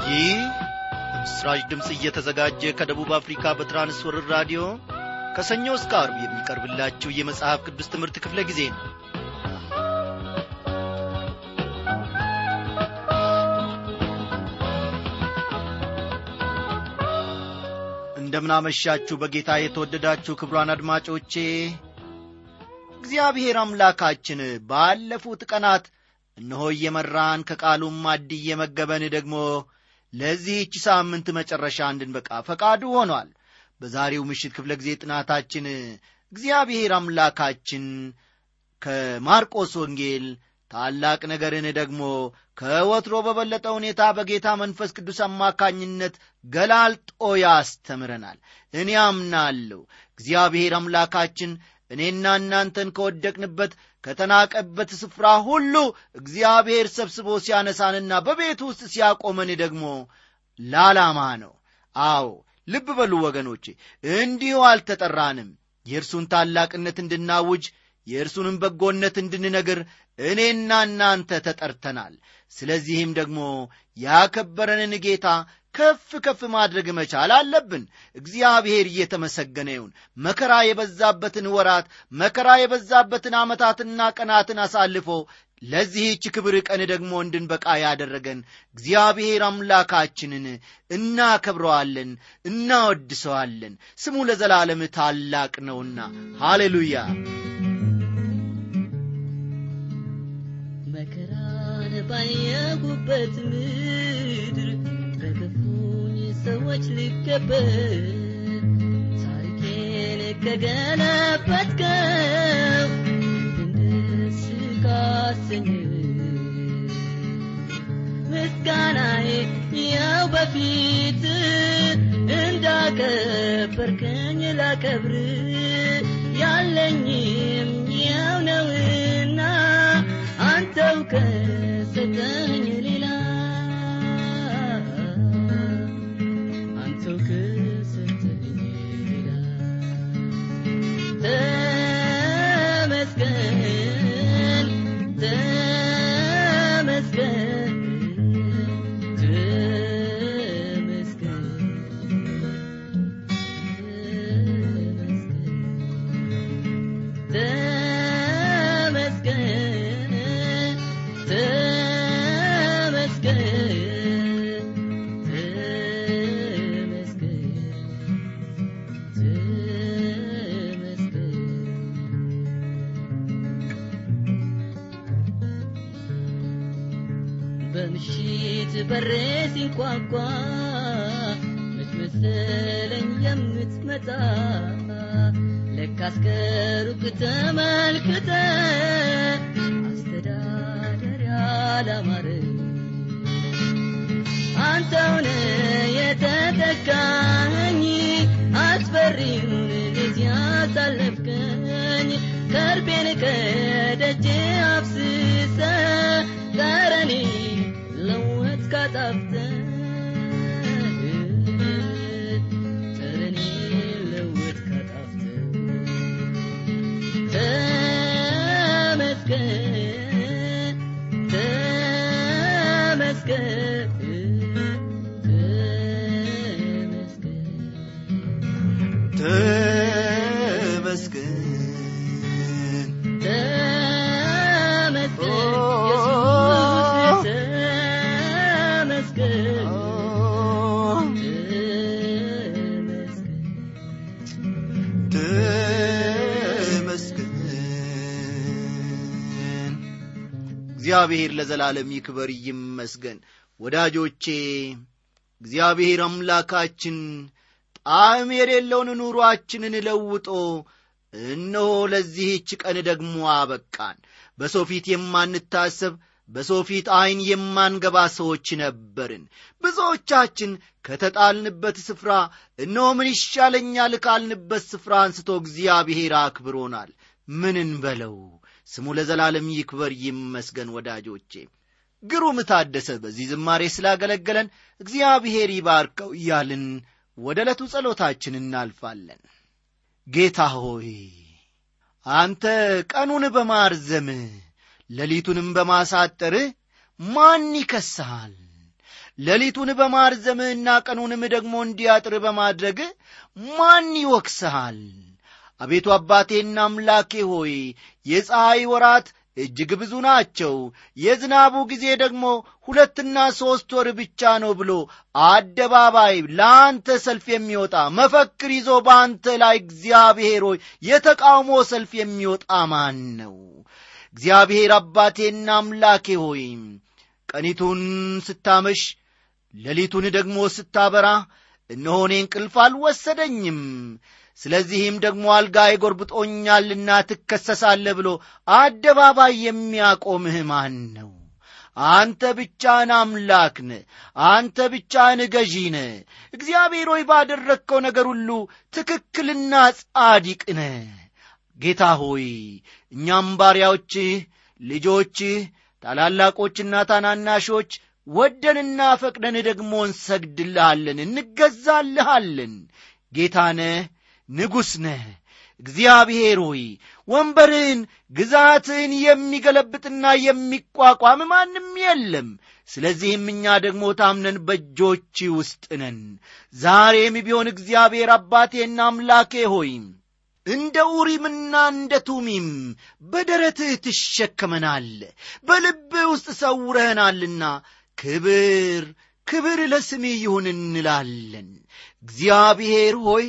ይህ በምስራች ድምፅ እየተዘጋጀ ከደቡብ አፍሪካ በትራንስወርር ራዲዮ ከሰኞ እስከ አርብ የሚቀርብላችሁ የመጽሐፍ ቅዱስ ትምህርት ክፍለ ጊዜ ነው እንደምናመሻችሁ በጌታ የተወደዳችሁ ክብሯን አድማጮቼ እግዚአብሔር አምላካችን ባለፉት ቀናት እነሆ እየመራን ከቃሉም ማድ እየመገበን ደግሞ ለዚህች ሳምንት መጨረሻ እንድንበቃ ፈቃዱ ሆኗል በዛሬው ምሽት ክፍለ ጊዜ ጥናታችን እግዚአብሔር አምላካችን ከማርቆስ ወንጌል ታላቅ ነገርን ደግሞ ከወትሮ በበለጠ ሁኔታ በጌታ መንፈስ ቅዱስ አማካኝነት ገላልጦ ያስተምረናል እኔ አምናለሁ እግዚአብሔር አምላካችን እኔና እናንተን ከወደቅንበት ከተናቀበት ስፍራ ሁሉ እግዚአብሔር ሰብስቦ ሲያነሳንና በቤቱ ውስጥ ሲያቆመን ደግሞ ላላማ ነው አዎ ልብ በሉ ወገኖቼ እንዲሁ አልተጠራንም የእርሱን ታላቅነት እንድናውጅ የእርሱንም በጎነት እንድንነግር እኔና እናንተ ተጠርተናል ስለዚህም ደግሞ ያከበረንን ጌታ ከፍ ከፍ ማድረግ መቻል አለብን እግዚአብሔር እየተመሰገነ ይሁን መከራ የበዛበትን ወራት መከራ የበዛበትን ዓመታትና ቀናትን አሳልፎ ለዚህች ክብር ቀን ደግሞ እንድንበቃ ያደረገን እግዚአብሔር አምላካችንን እናከብረዋለን እናወድሰዋለን ስሙ ለዘላለም ታላቅ ነውና ሃሌሉያ መከራን ባየሁበት ምድር በክፉኝ ሰዎች ሊከበር ታሪኬን ከገለበጥከው ደስ ካሰኝ ምስጋናዬ ያው በፊት እንዳከበርከኝ ላከብር ያለኝም ያው ነውና አንተው ከሰጠኝ ሌላ አንተው ከሰጠኝ ሌላ ተመስገን ተመስገን ተመስገን ተመስገን ተመስገን በምሽት በሬ ሲንኳኳ መች መሰለኝ የምትመጣ ለካስ ከሩቅ ተመልክተ አስተዳደር ያላማረ አንተውን የተተካኝ አስፈሪውን ጊዜ ያሳለፍከኝ ከርቤን ከደጅ አፍስሰ ጠረኔ ለወት ካጣፍተ ጠረኔ ለወት ካጣፍተ ተመስገን ተመስገን ተመስገን ተመስገን ተመስገን ኢየሱስ ተመስገን ተመስገን ተመስገን እግዚአብሔር ለዘላለም ይክበር ይመስገን ወዳጆቼ እግዚአብሔር አምላካችን ጣዕም የሌለውን ኑሮአችንን ለውጦ እነሆ ለዚህች ቀን ደግሞ አበቃን በሰው ፊት የማንታሰብ በሰው ፊት ዐይን የማንገባ ሰዎች ነበርን ብዙዎቻችን ከተጣልንበት ስፍራ እነሆ ምን ይሻለኛል ካልንበት ስፍራ አንስቶ እግዚአብሔር አክብሮናል ምን እንበለው ስሙ ለዘላለም ይክበር ይመስገን ወዳጆቼ ግሩም ታደሰ በዚህ ዝማሬ ስላገለገለን እግዚአብሔር ይባርከው እያልን ወደ ዕለቱ ጸሎታችን እናልፋለን ጌታ ሆይ አንተ ቀኑን በማርዘም ሌሊቱንም በማሳጠር ማን ይከስሃል ሌሊቱን በማርዘምህና ቀኑንም ደግሞ እንዲያጥር በማድረግ ማን ይወቅስሃል? አቤቱ አባቴና አምላኬ ሆይ የፀሐይ ወራት እጅግ ብዙ ናቸው፣ የዝናቡ ጊዜ ደግሞ ሁለትና ሦስት ወር ብቻ ነው ብሎ አደባባይ ለአንተ ሰልፍ የሚወጣ መፈክር ይዞ በአንተ ላይ እግዚአብሔር ሆይ የተቃውሞ ሰልፍ የሚወጣ ማን ነው? እግዚአብሔር አባቴና አምላኬ ሆይ ቀኒቱን ስታመሽ ሌሊቱን ደግሞ ስታበራ እነሆ እኔ እንቅልፍ አልወሰደኝም ስለዚህም ደግሞ አልጋዬ ጎርብጦኛልና ትከሰሳለህ ብሎ አደባባይ የሚያቆምህ ማን ነው? አንተ ብቻህን አምላክ ነህ። አንተ ብቻህን ገዢ ነህ። እግዚአብሔር ሆይ ባደረግከው ነገር ሁሉ ትክክልና ጻዲቅ ነህ። ጌታ ሆይ እኛም ባሪያዎችህ፣ ልጆችህ፣ ታላላቆችና ታናናሾች ወደንና ፈቅደን ደግሞ እንሰግድልሃለን፣ እንገዛልሃለን። ጌታ ነህ፣ ንጉሥ ነህ። እግዚአብሔር ሆይ ወንበርህን ግዛትህን የሚገለብጥና የሚቋቋም ማንም የለም። ስለዚህም እኛ ደግሞ ታምነን በእጆች ውስጥ ነን። ዛሬም ቢሆን እግዚአብሔር አባቴና አምላኬ ሆይ እንደ ኡሪምና እንደ ቱሚም በደረትህ ትሸከመናል፣ በልብህ ውስጥ ሰውረህናልና ክብር ክብር ለስምህ ይሁን እንላለን። እግዚአብሔር ሆይ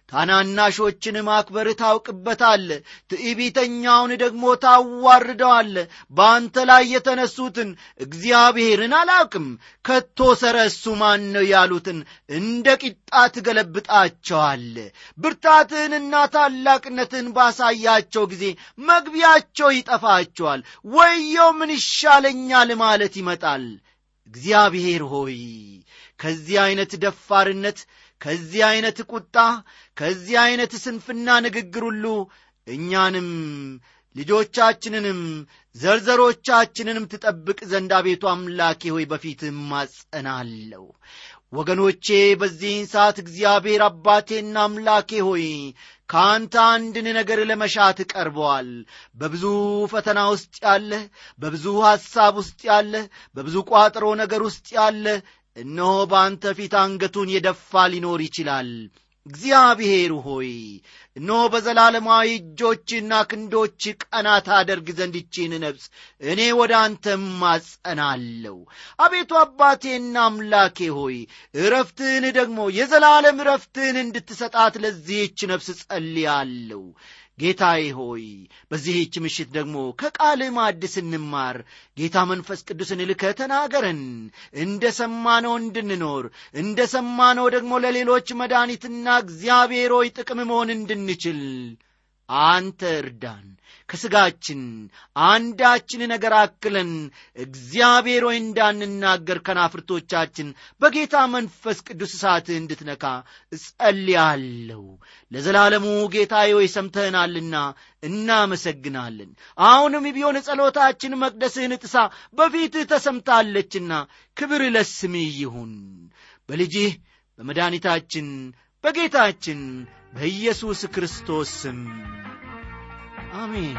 ታናናሾችን ማክበር ታውቅበታለ፣ ትዕቢተኛውን ደግሞ ታዋርደዋለ። በአንተ ላይ የተነሱትን እግዚአብሔርን አላውቅም ከቶ ሰረ እሱ ማን ነው ያሉትን እንደ ቂጣ ትገለብጣቸዋለ። ብርታትህንና ታላቅነትን ባሳያቸው ጊዜ መግቢያቸው ይጠፋቸዋል። ወየው ምን ይሻለኛል ማለት ይመጣል። እግዚአብሔር ሆይ ከዚህ ዐይነት ደፋርነት ከዚህ ዐይነት ቁጣ ከዚህ ዐይነት ስንፍና ንግግር ሁሉ እኛንም ልጆቻችንንም ዘርዘሮቻችንንም ትጠብቅ ዘንድ አቤቱ አምላኬ ሆይ በፊት ማጸናለሁ። ወገኖቼ በዚህን ሰዓት እግዚአብሔር አባቴና አምላኬ ሆይ ከአንተ አንድን ነገር ለመሻት ቀርበዋል። በብዙ ፈተና ውስጥ ያለ፣ በብዙ ሐሳብ ውስጥ ያለ፣ በብዙ ቋጥሮ ነገር ውስጥ ያለ እነሆ በአንተ ፊት አንገቱን የደፋ ሊኖር ይችላል። እግዚአብሔር ሆይ እነሆ በዘላለማዊ እጆችና ክንዶች ቀናት አደርግ ዘንድ ይቺን ነፍስ እኔ ወደ አንተ ማጸናለሁ። አቤቱ አባቴና አምላኬ ሆይ እረፍትህን ደግሞ የዘላለም እረፍትህን እንድትሰጣት ለዚህች ነፍስ ጸልያለሁ። ጌታዬ ሆይ በዚህች ምሽት ደግሞ ከቃልህ ማዕድ ስንማር ጌታ መንፈስ ቅዱስን ልከህ ተናገረን። እንደ ሰማነው እንድንኖር እንደ ሰማነው ደግሞ ለሌሎች መድኃኒትና እግዚአብሔር ሆይ ጥቅም መሆን እንድንችል አንተ እርዳን። ከሥጋችን አንዳችን ነገር አክለን እግዚአብሔር ሆይ እንዳንናገር ከናፍርቶቻችን በጌታ መንፈስ ቅዱስ እሳትህ እንድትነካ እጸልያለሁ። ለዘላለሙ ጌታዬ ሆይ ሰምተህናልና እናመሰግናለን። አሁንም ቢሆን ጸሎታችን መቅደስህን ጥሳ በፊትህ ተሰምታለችና ክብር ለስምህ ይሁን በልጅህ በመድኃኒታችን በጌታችን በኢየሱስ ክርስቶስ ስም አሜን።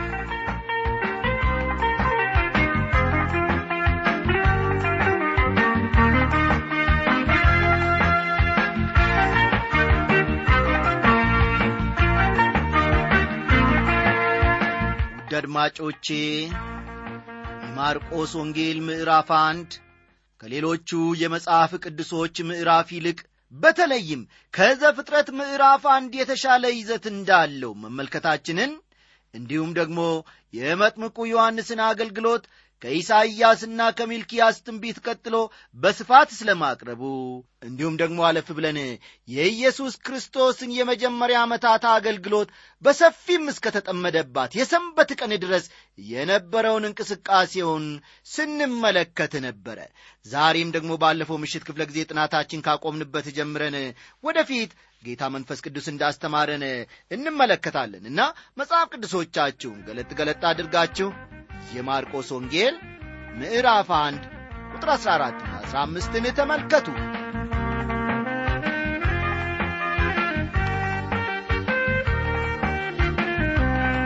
ውድ አድማጮቼ የማርቆስ ወንጌል ምዕራፍ አንድ ከሌሎቹ የመጽሐፍ ቅዱሶች ምዕራፍ ይልቅ በተለይም ከዘፍጥረት ምዕራፍ አንድ የተሻለ ይዘት እንዳለው መመልከታችንን እንዲሁም ደግሞ የመጥምቁ ዮሐንስን አገልግሎት ከኢሳይያስና ከሚልኪያስ ትንቢት ቀጥሎ በስፋት ስለማቅረቡ እንዲሁም ደግሞ አለፍ ብለን የኢየሱስ ክርስቶስን የመጀመሪያ ዓመታት አገልግሎት በሰፊም እስከተጠመደባት የሰንበት ቀን ድረስ የነበረውን እንቅስቃሴውን ስንመለከት ነበረ። ዛሬም ደግሞ ባለፈው ምሽት ክፍለ ጊዜ ጥናታችን ካቆምንበት ጀምረን ወደፊት ጌታ መንፈስ ቅዱስ እንዳስተማረን እንመለከታለን እና መጽሐፍ ቅዱሶቻችሁን ገለጥ ገለጥ አድርጋችሁ የማርቆስ ወንጌል ምዕራፍ 1 ቁጥር 14 ና 15ን ተመልከቱ።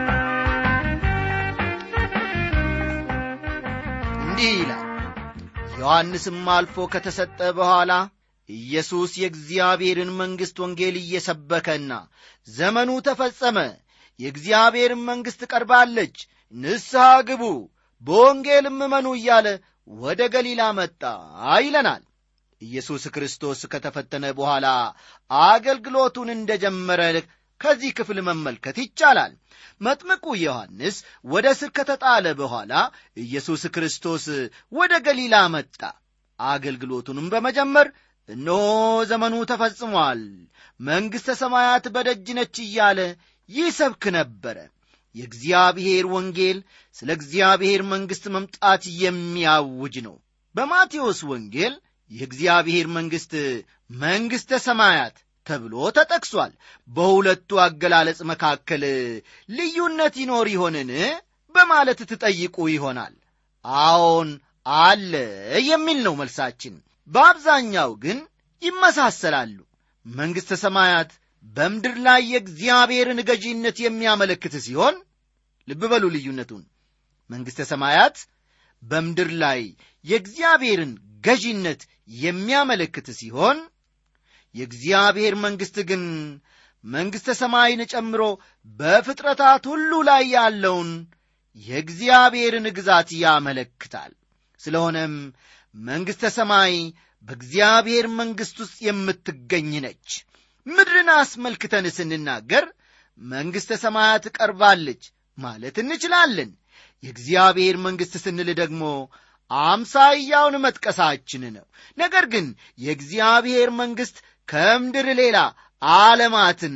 እንዲህ ይላል። ዮሐንስም አልፎ ከተሰጠ በኋላ ኢየሱስ የእግዚአብሔርን መንግሥት ወንጌል እየሰበከና ዘመኑ ተፈጸመ፣ የእግዚአብሔርን መንግሥት ቀርባለች፣ ንስሐ ግቡ፣ በወንጌልም እመኑ እያለ ወደ ገሊላ መጣ ይለናል። ኢየሱስ ክርስቶስ ከተፈተነ በኋላ አገልግሎቱን እንደ ጀመረ ከዚህ ክፍል መመልከት ይቻላል። መጥምቁ ዮሐንስ ወደ እስር ከተጣለ በኋላ ኢየሱስ ክርስቶስ ወደ ገሊላ መጣ። አገልግሎቱንም በመጀመር እነሆ ዘመኑ ተፈጽሟል፣ መንግሥተ ሰማያት በደጅ ነች እያለ ይሰብክ ነበረ። የእግዚአብሔር ወንጌል ስለ እግዚአብሔር መንግሥት መምጣት የሚያውጅ ነው። በማቴዎስ ወንጌል የእግዚአብሔር መንግሥት መንግሥተ ሰማያት ተብሎ ተጠቅሷል። በሁለቱ አገላለጽ መካከል ልዩነት ይኖር ይሆንን በማለት ትጠይቁ ይሆናል። አዎን አለ የሚል ነው መልሳችን። በአብዛኛው ግን ይመሳሰላሉ። መንግሥተ ሰማያት በምድር ላይ የእግዚአብሔርን ገዢነት የሚያመለክት ሲሆን ልብ በሉ ልዩነቱን። መንግሥተ ሰማያት በምድር ላይ የእግዚአብሔርን ገዢነት የሚያመለክት ሲሆን የእግዚአብሔር መንግሥት ግን መንግሥተ ሰማይን ጨምሮ በፍጥረታት ሁሉ ላይ ያለውን የእግዚአብሔርን ግዛት ያመለክታል። ስለሆነም መንግሥተ ሰማይ በእግዚአብሔር መንግሥት ውስጥ የምትገኝ ነች። ምድርን አስመልክተን ስንናገር መንግሥተ ሰማያት ቀርባለች ማለት እንችላለን። የእግዚአብሔር መንግሥት ስንል ደግሞ አምሳያውን መጥቀሳችን ነው። ነገር ግን የእግዚአብሔር መንግሥት ከምድር ሌላ ዓለማትን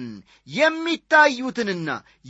የሚታዩትንና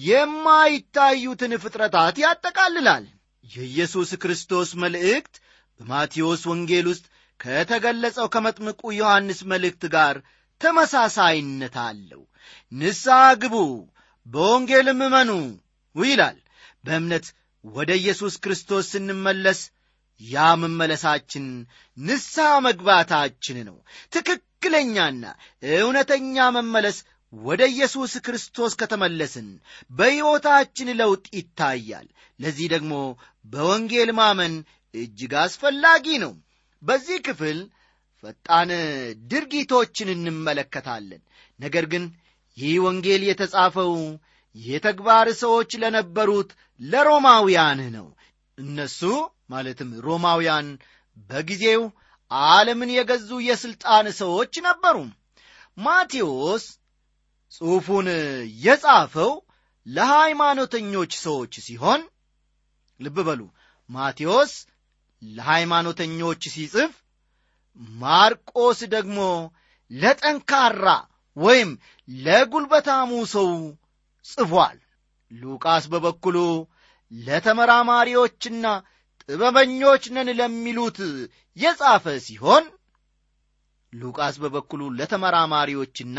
የማይታዩትን ፍጥረታት ያጠቃልላል። የኢየሱስ ክርስቶስ መልእክት በማቴዎስ ወንጌል ውስጥ ከተገለጸው ከመጥምቁ ዮሐንስ መልእክት ጋር ተመሳሳይነት አለው። ንስሐ ግቡ፣ በወንጌልም እመኑ ይላል። በእምነት ወደ ኢየሱስ ክርስቶስ ስንመለስ ያ መመለሳችን ንስሐ መግባታችን ነው። ትክክለኛና እውነተኛ መመለስ ወደ ኢየሱስ ክርስቶስ ከተመለስን በሕይወታችን ለውጥ ይታያል። ለዚህ ደግሞ በወንጌል ማመን እጅግ አስፈላጊ ነው። በዚህ ክፍል ፈጣን ድርጊቶችን እንመለከታለን። ነገር ግን ይህ ወንጌል የተጻፈው የተግባር ሰዎች ለነበሩት ለሮማውያን ነው። እነሱ ማለትም ሮማውያን በጊዜው ዓለምን የገዙ የሥልጣን ሰዎች ነበሩ። ማቴዎስ ጽሑፉን የጻፈው ለሃይማኖተኞች ሰዎች ሲሆን ልብ በሉ ማቴዎስ ለሃይማኖተኞች ሲጽፍ ማርቆስ ደግሞ ለጠንካራ ወይም ለጉልበታሙ ሰው ጽፏል። ሉቃስ በበኩሉ ለተመራማሪዎችና ጥበበኞች ነን ለሚሉት የጻፈ ሲሆን ሉቃስ በበኩሉ ለተመራማሪዎችና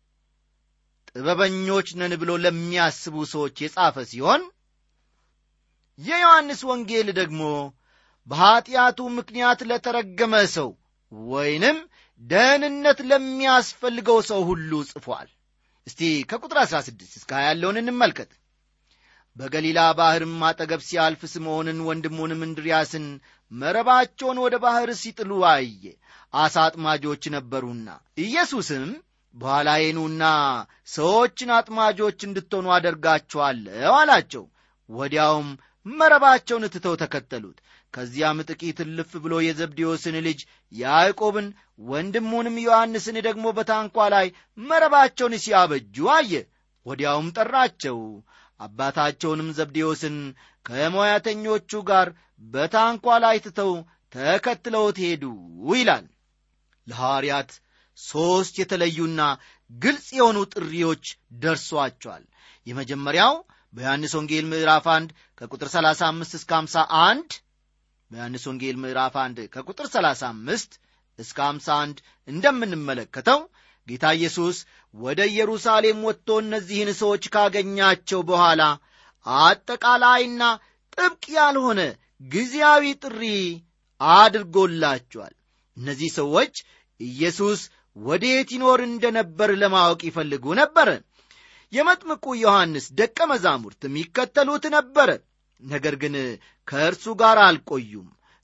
ጥበበኞች ነን ብሎ ለሚያስቡ ሰዎች የጻፈ ሲሆን የዮሐንስ ወንጌል ደግሞ በኀጢአቱ ምክንያት ለተረገመ ሰው ወይንም ደህንነት ለሚያስፈልገው ሰው ሁሉ ጽፏል። እስቲ ከቁጥር 16 እስከ 20 ያለውን እንመልከት። በገሊላ ባሕርም አጠገብ ሲያልፍ ስምዖንን ወንድሙንም እንድርያስን መረባቸውን ወደ ባሕር ሲጥሉ አየ። አሳ አጥማጆች ነበሩና። ኢየሱስም በኋላዬ ኑና ሰዎችን አጥማጆች እንድትሆኑ አደርጋችኋለሁ አላቸው። ወዲያውም መረባቸውን ትተው ተከተሉት። ከዚያም ጥቂት እልፍ ብሎ የዘብዴዎስን ልጅ ያዕቆብን ወንድሙንም ዮሐንስን ደግሞ በታንኳ ላይ መረባቸውን ሲያበጁ አየ። ወዲያውም ጠራቸው። አባታቸውንም ዘብዴዎስን ከሞያተኞቹ ጋር በታንኳ ላይ ትተው ተከትለውት ሄዱ ይላል። ለሐዋርያት ሦስት የተለዩና ግልጽ የሆኑ ጥሪዎች ደርሷቸዋል። የመጀመሪያው በዮሐንስ ወንጌል ምዕራፍ 1 ከቁጥር 35 እስከ 51 በዮሐንስ ወንጌል ምዕራፍ 1 ከቁጥር 35 እስከ 51 እንደምንመለከተው ጌታ ኢየሱስ ወደ ኢየሩሳሌም ወጥቶ እነዚህን ሰዎች ካገኛቸው በኋላ አጠቃላይና ጥብቅ ያልሆነ ጊዜያዊ ጥሪ አድርጎላቸዋል። እነዚህ ሰዎች ኢየሱስ ወዴት ይኖር እንደነበር ለማወቅ ይፈልጉ ነበረ። የመጥምቁ ዮሐንስ ደቀ መዛሙርትም ይከተሉት ነበረ። ነገር ግን ከእርሱ ጋር አልቆዩም።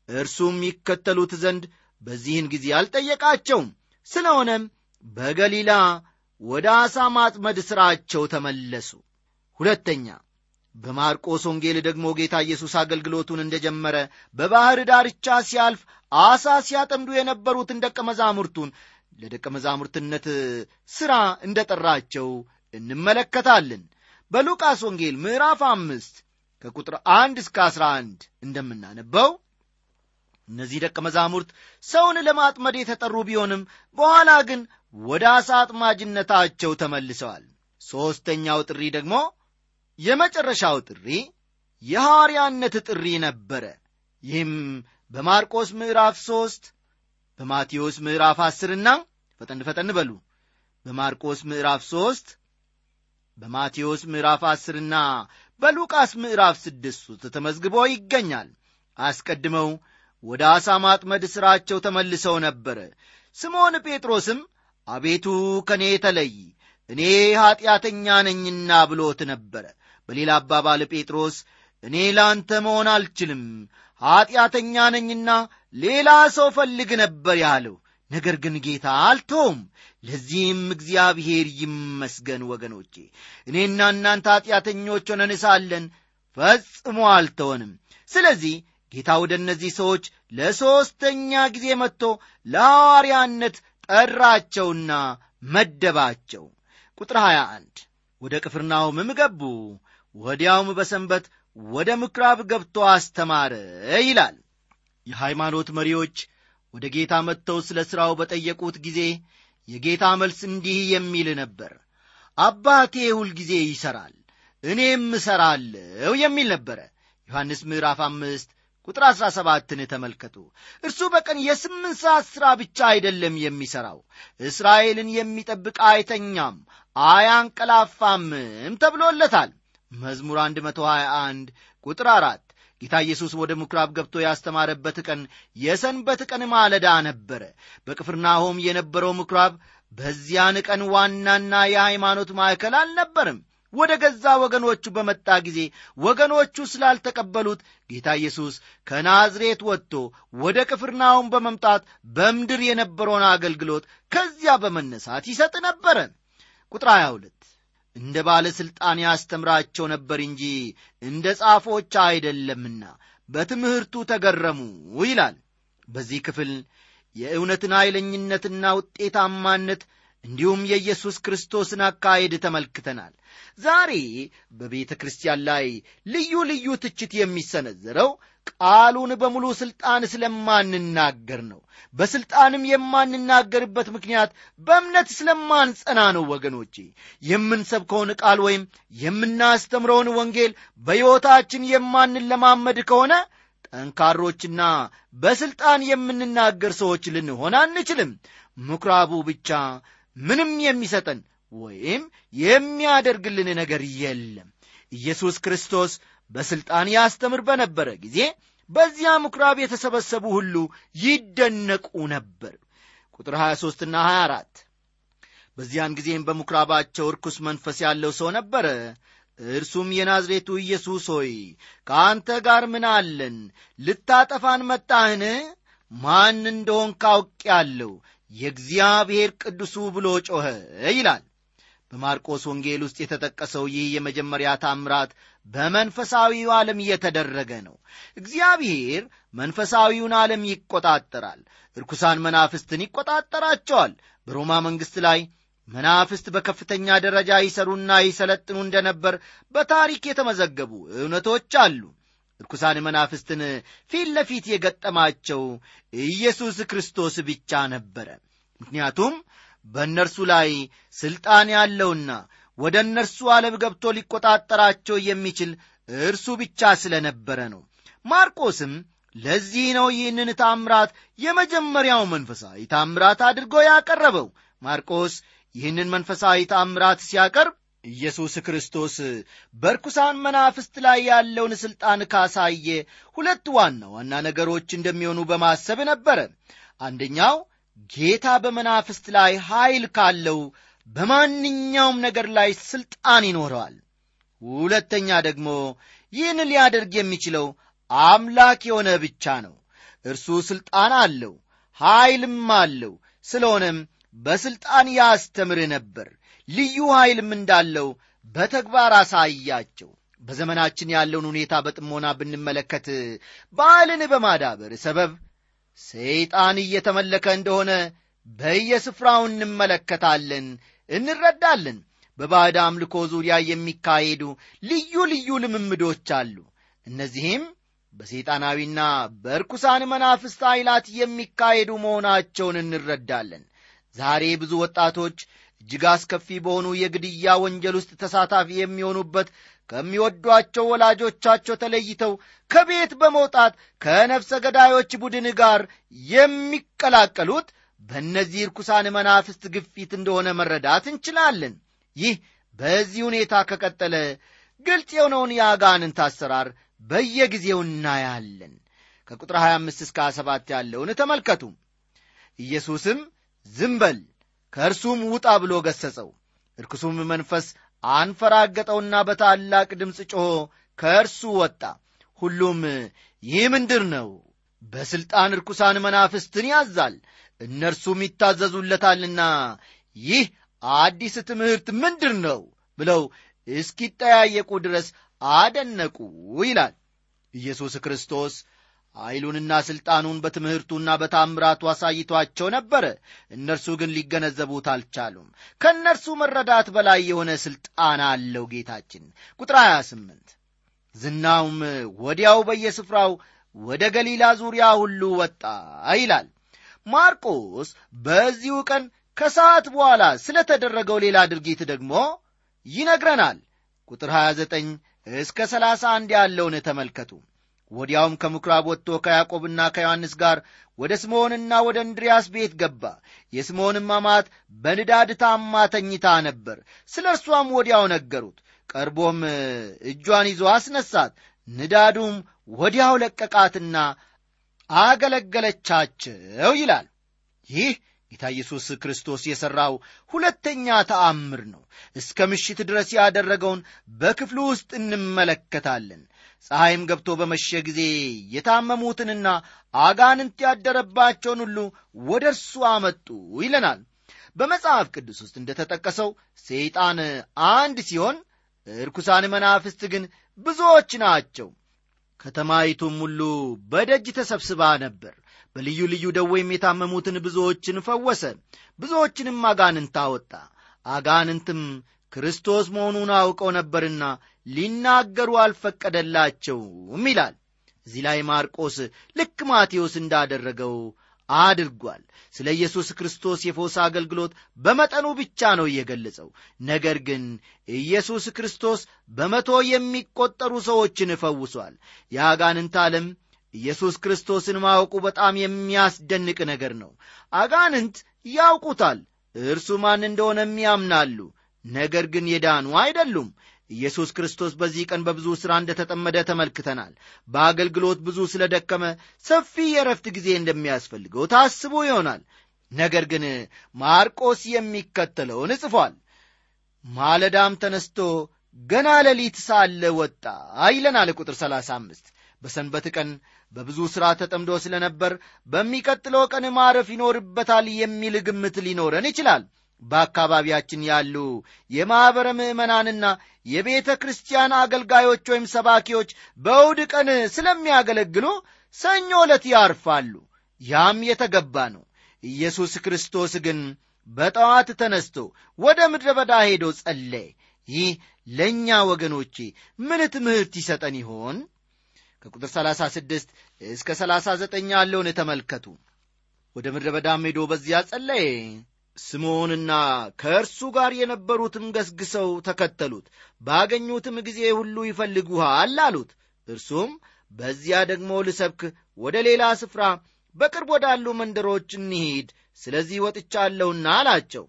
እርሱም ይከተሉት ዘንድ በዚህን ጊዜ አልጠየቃቸውም ስለሆነም በገሊላ ወደ ዓሣ ማጥመድ ሥራቸው ተመለሱ ሁለተኛ በማርቆስ ወንጌል ደግሞ ጌታ ኢየሱስ አገልግሎቱን እንደጀመረ በባሕር ዳርቻ ሲያልፍ ዓሣ ሲያጠምዱ የነበሩትን ደቀ መዛሙርቱን ለደቀ መዛሙርትነት ሥራ እንደ ጠራቸው እንመለከታለን በሉቃስ ወንጌል ምዕራፍ አምስት ከቁጥር አንድ እስከ አስራ አንድ እንደምናነበው እነዚህ ደቀ መዛሙርት ሰውን ለማጥመድ የተጠሩ ቢሆንም በኋላ ግን ወደ ዓሣ አጥማጅነታቸው ተመልሰዋል ሦስተኛው ጥሪ ደግሞ የመጨረሻው ጥሪ የሐዋርያነት ጥሪ ነበረ ይህም በማርቆስ ምዕራፍ ሦስት በማቴዎስ ምዕራፍ አስርና ፈጠን ፈጠን በሉ በማርቆስ ምዕራፍ ሦስት በማቴዎስ ምዕራፍ አስርና በሉቃስ ምዕራፍ ስድስት ውስጥ ተመዝግቦ ይገኛል አስቀድመው ወደ ዓሣ ማጥመድ ሥራቸው ተመልሰው ነበረ ስምዖን ጴጥሮስም አቤቱ ከእኔ ተለይ እኔ ኀጢአተኛ ነኝና ብሎት ነበረ በሌላ አባባል ጴጥሮስ እኔ ለአንተ መሆን አልችልም ኀጢአተኛ ነኝና ሌላ ሰው ፈልግ ነበር ያለው ነገር ግን ጌታ አልተውም ለዚህም እግዚአብሔር ይመስገን ወገኖቼ እኔና እናንተ ኀጢአተኞች ሆነን ሳለን ፈጽሞ አልተወንም ስለዚህ ጌታ ወደ እነዚህ ሰዎች ለሦስተኛ ጊዜ መጥቶ ለሐዋርያነት ጠራቸውና መደባቸው ቁጥር 21 ወደ ቅፍርናሆምም ገቡ ወዲያውም በሰንበት ወደ ምኵራብ ገብቶ አስተማረ ይላል የሃይማኖት መሪዎች ወደ ጌታ መጥተው ስለ ሥራው በጠየቁት ጊዜ የጌታ መልስ እንዲህ የሚል ነበር አባቴ ሁልጊዜ ይሠራል እኔም እሠራለሁ የሚል ነበረ ዮሐንስ ምዕራፍ አምስት ቁጥር አሥራ ሰባትን ተመልከቱ እርሱ በቀን የስምንት ሰዓት ሥራ ብቻ አይደለም የሚሠራው እስራኤልን የሚጠብቅ አይተኛም አያንቀላፋምም ተብሎለታል መዝሙር 121 ቁጥር አራት ጌታ ኢየሱስ ወደ ምኵራብ ገብቶ ያስተማረበት ቀን የሰንበት ቀን ማለዳ ነበረ በቅፍርናሆም የነበረው ምኵራብ በዚያን ቀን ዋናና የሃይማኖት ማዕከል አልነበርም ወደ ገዛ ወገኖቹ በመጣ ጊዜ ወገኖቹ ስላልተቀበሉት ጌታ ኢየሱስ ከናዝሬት ወጥቶ ወደ ቅፍርናሆም በመምጣት በምድር የነበረውን አገልግሎት ከዚያ በመነሳት ይሰጥ ነበረ ቁጥር 22 እንደ ባለሥልጣን ያስተምራቸው ነበር እንጂ እንደ ጻፎች አይደለምና በትምህርቱ ተገረሙ ይላል በዚህ ክፍል የእውነትን ኃይለኝነትና ውጤታማነት እንዲሁም የኢየሱስ ክርስቶስን አካሄድ ተመልክተናል ዛሬ በቤተ ክርስቲያን ላይ ልዩ ልዩ ትችት የሚሰነዘረው ቃሉን በሙሉ ሥልጣን ስለማንናገር ነው በሥልጣንም የማንናገርበት ምክንያት በእምነት ስለማንጸና ነው ወገኖቼ የምንሰብከውን ቃል ወይም የምናስተምረውን ወንጌል በሕይወታችን የማንለማመድ ከሆነ ጠንካሮችና በሥልጣን የምንናገር ሰዎች ልንሆን አንችልም ምኵራቡ ብቻ ምንም የሚሰጠን ወይም የሚያደርግልን ነገር የለም ኢየሱስ ክርስቶስ በሥልጣን ያስተምር በነበረ ጊዜ በዚያ ምኵራብ የተሰበሰቡ ሁሉ ይደነቁ ነበር ቁጥር 23 ና 24 በዚያን ጊዜም በምኵራባቸው ርኩስ መንፈስ ያለው ሰው ነበረ እርሱም የናዝሬቱ ኢየሱስ ሆይ ከአንተ ጋር ምን አለን ልታጠፋን መጣህን ማን እንደሆን ካውቅ ያለው የእግዚአብሔር ቅዱሱ ብሎ ጮኸ ይላል በማርቆስ ወንጌል ውስጥ የተጠቀሰው ይህ የመጀመሪያ ታምራት በመንፈሳዊው ዓለም እየተደረገ ነው እግዚአብሔር መንፈሳዊውን ዓለም ይቆጣጠራል እርኩሳን መናፍስትን ይቆጣጠራቸዋል በሮማ መንግሥት ላይ መናፍስት በከፍተኛ ደረጃ ይሰሩና ይሰለጥኑ እንደነበር በታሪክ የተመዘገቡ እውነቶች አሉ ርኩሳን መናፍስትን ፊት ለፊት የገጠማቸው ኢየሱስ ክርስቶስ ብቻ ነበረ ምክንያቱም በእነርሱ ላይ ሥልጣን ያለውና ወደ እነርሱ ዓለም ገብቶ ሊቆጣጠራቸው የሚችል እርሱ ብቻ ስለ ነበረ ነው ማርቆስም ለዚህ ነው ይህንን ታምራት የመጀመሪያው መንፈሳዊ ታምራት አድርጎ ያቀረበው ማርቆስ ይህንን መንፈሳዊ ታምራት ሲያቀርብ ኢየሱስ ክርስቶስ በርኩሳን መናፍስት ላይ ያለውን ሥልጣን ካሳየ ሁለት ዋና ዋና ነገሮች እንደሚሆኑ በማሰብ ነበረ አንደኛው ጌታ በመናፍስት ላይ ኀይል ካለው በማንኛውም ነገር ላይ ሥልጣን ይኖረዋል ሁለተኛ ደግሞ ይህን ሊያደርግ የሚችለው አምላክ የሆነ ብቻ ነው እርሱ ሥልጣን አለው ኀይልም አለው ስለሆነም በሥልጣን ያስተምር ነበር ልዩ ኀይልም እንዳለው በተግባር አሳያቸው በዘመናችን ያለውን ሁኔታ በጥሞና ብንመለከት በዓልን በማዳበር ሰበብ ሰይጣን እየተመለከ እንደሆነ በየስፍራው እንመለከታለን እንረዳለን በባዕድ አምልኮ ዙሪያ የሚካሄዱ ልዩ ልዩ ልምምዶች አሉ እነዚህም በሰይጣናዊና በርኩሳን መናፍስት ኃይላት የሚካሄዱ መሆናቸውን እንረዳለን ዛሬ ብዙ ወጣቶች እጅግ አስከፊ በሆኑ የግድያ ወንጀል ውስጥ ተሳታፊ የሚሆኑበት ከሚወዷቸው ወላጆቻቸው ተለይተው ከቤት በመውጣት ከነፍሰ ገዳዮች ቡድን ጋር የሚቀላቀሉት በእነዚህ ርኩሳን መናፍስት ግፊት እንደሆነ መረዳት እንችላለን ይህ በዚህ ሁኔታ ከቀጠለ ግልጽ የሆነውን የአጋንንት አሰራር በየጊዜው እናያለን ከቁጥር 25 እስከ 27 ያለውን ተመልከቱ ኢየሱስም ዝም በል ከእርሱም ውጣ ብሎ ገሠጸው እርኩሱም መንፈስ አንፈራገጠውና በታላቅ ድምፅ ጮኾ ከእርሱ ወጣ ሁሉም ይህ ምንድር ነው በሥልጣን ርኩሳን መናፍስትን ያዛል እነርሱም ይታዘዙለታልና ይህ አዲስ ትምህርት ምንድር ነው ብለው እስኪጠያየቁ ድረስ አደነቁ ይላል ኢየሱስ ክርስቶስ ኃይሉንና ሥልጣኑን በትምህርቱና በታምራቱ አሳይቷቸው ነበረ እነርሱ ግን ሊገነዘቡት አልቻሉም ከእነርሱ መረዳት በላይ የሆነ ሥልጣን አለው ጌታችን ቁጥር 28 ዝናውም ወዲያው በየስፍራው ወደ ገሊላ ዙሪያ ሁሉ ወጣ ይላል ማርቆስ በዚሁ ቀን ከሰዓት በኋላ ስለ ተደረገው ሌላ ድርጊት ደግሞ ይነግረናል ቁጥር 29 እስከ 31 ያለውን ተመልከቱ ወዲያውም ከምኵራብ ወጥቶ ከያዕቆብና ከዮሐንስ ጋር ወደ ስምዖንና ወደ እንድርያስ ቤት ገባ የስምዖንም አማት በንዳድ ታማ ተኝታ ነበር ስለ እርሷም ወዲያው ነገሩት ቀርቦም እጇን ይዞ አስነሳት ንዳዱም ወዲያው ለቀቃትና አገለገለቻቸው ይላል ይህ ጌታ ኢየሱስ ክርስቶስ የሠራው ሁለተኛ ተአምር ነው እስከ ምሽት ድረስ ያደረገውን በክፍሉ ውስጥ እንመለከታለን ፀሐይም ገብቶ በመሸ ጊዜ የታመሙትንና አጋንንት ያደረባቸውን ሁሉ ወደ እርሱ አመጡ ይለናል በመጽሐፍ ቅዱስ ውስጥ እንደ ተጠቀሰው ሰይጣን አንድ ሲሆን እርኩሳን መናፍስት ግን ብዙዎች ናቸው ከተማይቱም ሁሉ በደጅ ተሰብስባ ነበር በልዩ ልዩ ደዌም የታመሙትን ብዙዎችን ፈወሰ ብዙዎችንም አጋንንት አወጣ አጋንንትም ክርስቶስ መሆኑን አውቀው ነበርና ሊናገሩ አልፈቀደላቸውም ይላል እዚህ ላይ ማርቆስ ልክ ማቴዎስ እንዳደረገው አድርጓል ስለ ኢየሱስ ክርስቶስ የፎስ አገልግሎት በመጠኑ ብቻ ነው የገለጸው ነገር ግን ኢየሱስ ክርስቶስ በመቶ የሚቆጠሩ ሰዎችን ፈውሷል የአጋንንት ዓለም ኢየሱስ ክርስቶስን ማወቁ በጣም የሚያስደንቅ ነገር ነው አጋንንት ያውቁታል እርሱ ማን እንደሆነም ያምናሉ ነገር ግን የዳኑ አይደሉም ኢየሱስ ክርስቶስ በዚህ ቀን በብዙ ሥራ እንደ ተጠመደ ተመልክተናል በአገልግሎት ብዙ ስለ ደከመ ሰፊ የረፍት ጊዜ እንደሚያስፈልገው ታስቦ ይሆናል ነገር ግን ማርቆስ የሚከተለውን ጽፏል ማለዳም ተነስቶ ገና ሌሊት ሳለ ወጣ ይለናል ቁጥር 35 በሰንበት ቀን በብዙ ሥራ ተጠምዶ ስለ ነበር በሚቀጥለው ቀን ማረፍ ይኖርበታል የሚል ግምት ሊኖረን ይችላል በአካባቢያችን ያሉ የማኅበረ ምዕመናንና የቤተ ክርስቲያን አገልጋዮች ወይም ሰባኪዎች በእሁድ ቀን ስለሚያገለግሉ ሰኞ ዕለት ያርፋሉ ያም የተገባ ነው ኢየሱስ ክርስቶስ ግን በጠዋት ተነስቶ ወደ ምድረ በዳ ሄዶ ጸለየ ይህ ለእኛ ወገኖቼ ምን ትምህርት ይሰጠን ይሆን ከቁጥር 36 እስከ 39 ያለውን ተመልከቱ ወደ ምድረ በዳም ሄዶ በዚያ ጸለየ ስምዖንና ከእርሱ ጋር የነበሩትም ገስግሰው ተከተሉት ባገኙትም ጊዜ ሁሉ ይፈልጉሃል አሉት እርሱም በዚያ ደግሞ ልሰብክ ወደ ሌላ ስፍራ በቅርብ ወዳሉ መንደሮች እንሂድ ስለዚህ ወጥቻለሁና አላቸው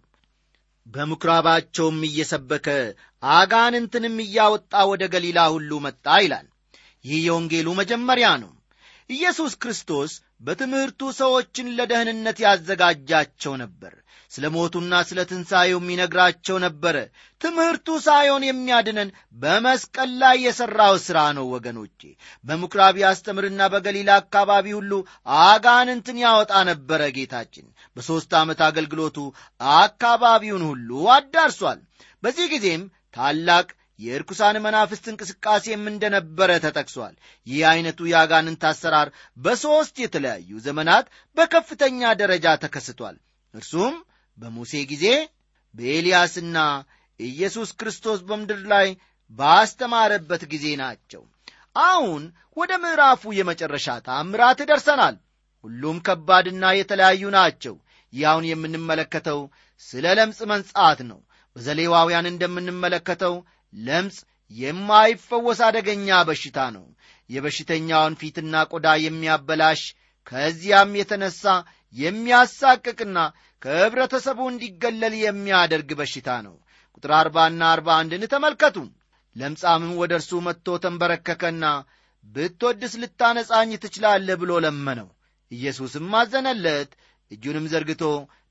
በምኵራባቸውም እየሰበከ አጋንንትንም እያወጣ ወደ ገሊላ ሁሉ መጣ ይላል ይህ የወንጌሉ መጀመሪያ ነው ኢየሱስ ክርስቶስ በትምህርቱ ሰዎችን ለደህንነት ያዘጋጃቸው ነበር ስለ ሞቱና ስለ ትንሣኤውም ይነግራቸው ነበረ ትምህርቱ ሳይሆን የሚያድነን በመስቀል ላይ የሠራው ሥራ ነው ወገኖቼ በምኵራብ ያስተምርና በገሊላ አካባቢ ሁሉ አጋንንትን ያወጣ ነበረ ጌታችን በሦስት ዓመት አገልግሎቱ አካባቢውን ሁሉ አዳርሷል በዚህ ጊዜም ታላቅ የርኩሳን መናፍስት እንቅስቃሴም እንደነበረ ተጠቅሷል ይህ ዐይነቱ የአጋንንት አሰራር በሦስት የተለያዩ ዘመናት በከፍተኛ ደረጃ ተከስቷል እርሱም በሙሴ ጊዜ በኤልያስና ኢየሱስ ክርስቶስ በምድር ላይ ባስተማረበት ጊዜ ናቸው አሁን ወደ ምዕራፉ የመጨረሻ ታምራት ደርሰናል ሁሉም ከባድና የተለያዩ ናቸው ይህ አሁን የምንመለከተው ስለ ለምጽ መንጻት ነው በዘሌዋውያን እንደምንመለከተው ለምጽ የማይፈወስ አደገኛ በሽታ ነው የበሽተኛውን ፊትና ቆዳ የሚያበላሽ ከዚያም የተነሳ የሚያሳቅቅና ከኅብረተሰቡ እንዲገለል የሚያደርግ በሽታ ነው ቁጥር አርባና አርባ አንድን ተመልከቱ ለምጻምም ወደ እርሱ መጥቶ ተንበረከከና ብትወድስ ልታነጻኝ ትችላለህ ብሎ ለመነው ኢየሱስም አዘነለት እጁንም ዘርግቶ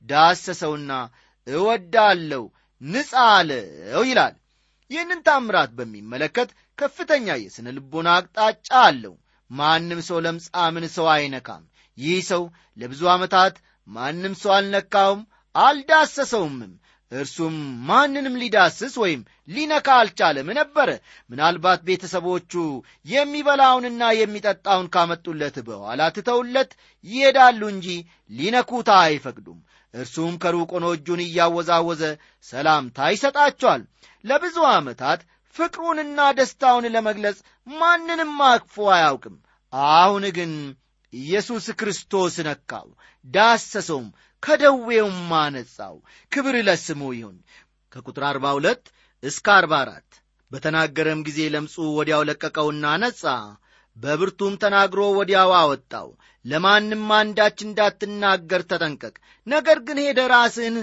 ዳሰሰውና እወዳለሁ ንጻ አለው ይላል ይህንን ታምራት በሚመለከት ከፍተኛ የሥነ ልቦና አቅጣጫ አለው ማንም ሰው ለምጻምን ሰው አይነካም ይህ ሰው ለብዙ ዓመታት ማንም ሰው አልነካውም አልዳሰሰውምም እርሱም ማንንም ሊዳስስ ወይም ሊነካ አልቻለም ነበረ ምናልባት ቤተሰቦቹ የሚበላውንና የሚጠጣውን ካመጡለት በኋላ ትተውለት ይሄዳሉ እንጂ ሊነኩታ አይፈቅዱም እርሱም ከሩቅ ሆኖ እጁን እያወዛወዘ ሰላምታ ይሰጣቸዋል ለብዙ ዓመታት ፍቅሩንና ደስታውን ለመግለጽ ማንንም አቅፎ አያውቅም አሁን ግን ኢየሱስ ክርስቶስ ነካው ዳሰሰውም ከደዌውም አነጻው ክብር ለስሙ ይሁን ከቁጥር 42 እስከ 44 በተናገረም ጊዜ ለምጹ ወዲያው ለቀቀውና ነጻ በብርቱም ተናግሮ ወዲያው አወጣው ለማንም አንዳች እንዳትናገር ተጠንቀቅ ነገር ግን ሄደ ራስህን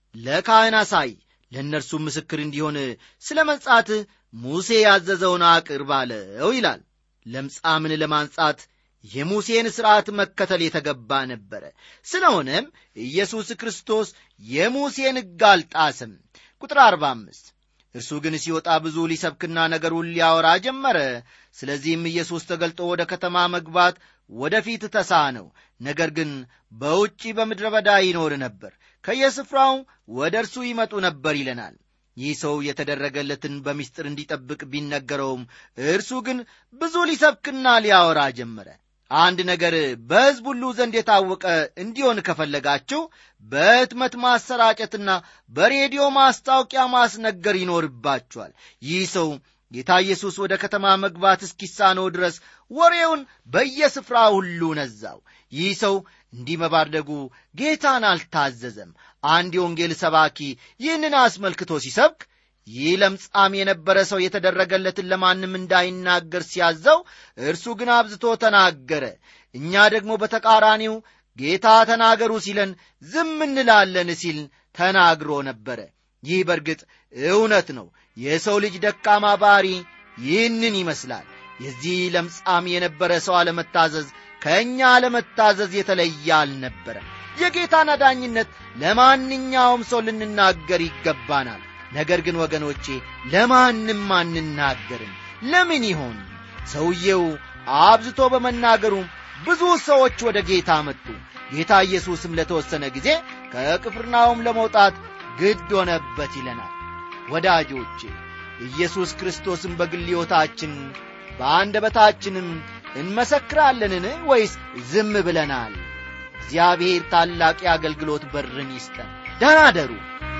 ለካህን አሳይ ለእነርሱ ምስክር እንዲሆን ስለ መንጻትህ ሙሴ ያዘዘውን አቅርብ አለው ይላል ለምጻምን ለማንጻት የሙሴን ሥርዓት መከተል የተገባ ነበረ ስለሆነም ኢየሱስ ክርስቶስ የሙሴን ሕግ አልጣስም ቁጥር 45 እርሱ ግን ሲወጣ ብዙ ሊሰብክና ነገሩን ሊያወራ ጀመረ ስለዚህም ኢየሱስ ተገልጦ ወደ ከተማ መግባት ወደ ፊት ተሳነው ነገር ግን በውጪ በምድረ በዳ ይኖር ነበር ከየስፍራው ወደ እርሱ ይመጡ ነበር ይለናል ይህ ሰው የተደረገለትን በምስጢር እንዲጠብቅ ቢነገረውም እርሱ ግን ብዙ ሊሰብክና ሊያወራ ጀመረ አንድ ነገር በሕዝብ ሁሉ ዘንድ የታወቀ እንዲሆን ከፈለጋችሁ በሕትመት ማሰራጨትና በሬዲዮ ማስታወቂያ ማስነገር ይኖርባችኋል ይህ ሰው ጌታ ኢየሱስ ወደ ከተማ መግባት እስኪሳነው ድረስ ወሬውን በየስፍራ ሁሉ ነዛው ይህ ሰው እንዲህ መባደጉ ጌታን አልታዘዘም አንድ የወንጌል ሰባኪ ይህንን አስመልክቶ ሲሰብክ ይህ ለምጻም የነበረ ሰው የተደረገለትን ለማንም እንዳይናገር ሲያዘው እርሱ ግን አብዝቶ ተናገረ እኛ ደግሞ በተቃራኒው ጌታ ተናገሩ ሲለን ዝም እንላለን ሲል ተናግሮ ነበረ ይህ በርግጥ እውነት ነው የሰው ልጅ ደካማ ባሪ ይህንን ይመስላል የዚህ ለምጻም የነበረ ሰው አለመታዘዝ ከእኛ አለመታዘዝ የተለየ አልነበረም የጌታን አዳኝነት ለማንኛውም ሰው ልንናገር ይገባናል ነገር ግን ወገኖቼ ለማንም አንናገርም ለምን ይሆን ሰውየው አብዝቶ በመናገሩ ብዙ ሰዎች ወደ ጌታ መጡ ጌታ ኢየሱስም ለተወሰነ ጊዜ ከቅፍርናውም ለመውጣት ግድ ሆነበት ይለናል ወዳጆቼ ኢየሱስ ክርስቶስን በግል ሕይወታችን በአንደበታችንም እንመሰክራለንን ወይስ ዝም ብለናል እግዚአብሔር ታላቅ የአገልግሎት በርን ይስጠን ደናደሩ